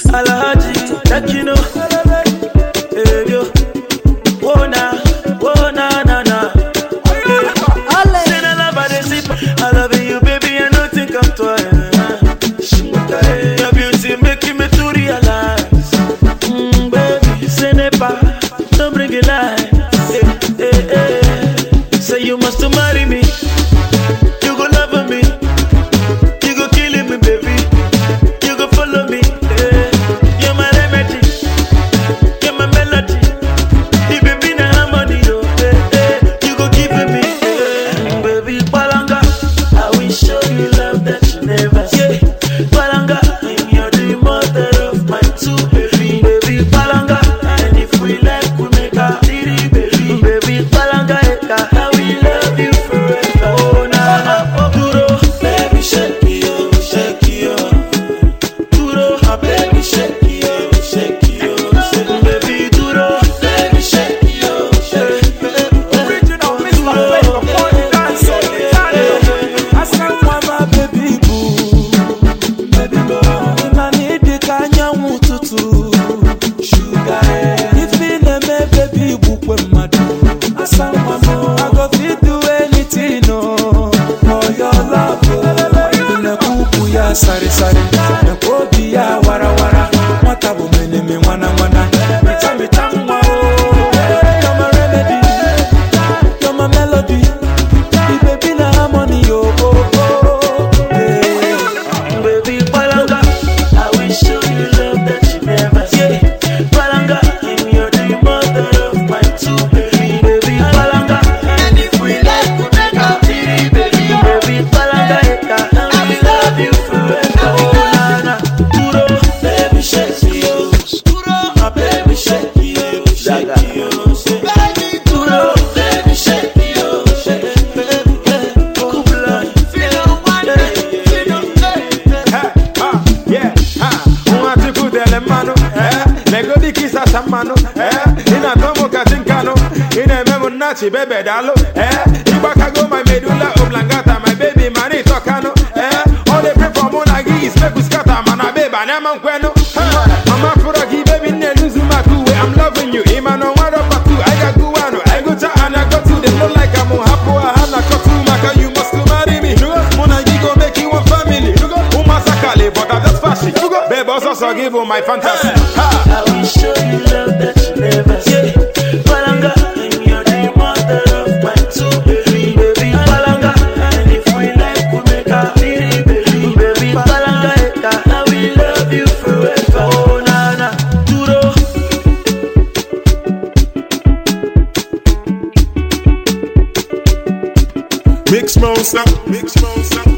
Alhaji, that you know. Hey, yo. Whoa, na, whoa, na, na, na. Ole. Say na love I dey sip. I love you, baby, I no think I'm twice. Your beauty making me to realize. Mm, baby, say never, don't bring it lies. Hey, hey, hey. Say you must marry me. You go love me. You go killing me, baby. You go follow me. eh. You're my remedy. You're my melody. The baby na harmony, oh, eh, eh. You go give me, eh. baby Palanga. I will show you love that you never see. Palanga, and you're the mother of my two baby. Baby Palanga, and if we like, we make a three baby. Baby Palanga, eka, I will love you forever. Oh na na, duro, baby shake it, oh, shake it, oh. Duro, my baby shake it, oh, shake it, oh, shake it. Baby duro, baby shake it, oh, shake it. Original Mr. Flavor, party dance on the channel. I said, "Why my baby boo, baby boo, na need the kanyanwu tutu, sugar. If me na me baby boo kwe madu, I said, "Mama, I go fit do anything, oh, for your love, oh." Na kuku ya sari sari, na kobi ya wara wara, mwata bu meneme mwana mwana, mita mita mwa, oh. You're my remedy. You're my melody. The baby na harmony, oh, oh, oh. Yeah. Baby Palanga, I will show you love that you never see. Palanga, and you're the mother of my two baby. Baby Palanga, and if we like, we make a three baby. Baby Palanga, eka, I will love you forever. Oh na na, duro, baby shake you, duro, my baby shake you, shake you, shake baby duro, baby shake you, shake baby, yeah, cool blood, feel one day, feel Ha, ha, yeah, ha. Unwachukwu dele mmanụ, eh. Legodi kisa sa mmanụ, eh. Ị na-atọ mụ ka chinkanu, ị na-eme m nnachi bebe daalụ, eh. Ịgbakago my medulla oblongata, my baby man ịtọkanụ, eh. All they pray for mụ na gị is make we scatter, mana babe, anyị ama nkwenu. Ha, mama fụrụ gị, baby, nne luzu maka uwe, I'm loving you. Ị ma na ọnwa dọkwa tu, anyị ga-agụ anụ, anyị gụcha and I got to, they no like am, hapụ ha, ha na-akọtu maka you must marry me. Mụ na gị go make you one family. Umasakale, but I'm just fashion. Babe, also so give you my fantasy. Ha! I will show you love that you never see. Palanga, and you're the mother of my two baby. Baby Palanga, and if we like, we make a three baby. Baby Palanga, eka, I will love you forever. Oh na na, duro. Mix monster, mix monster.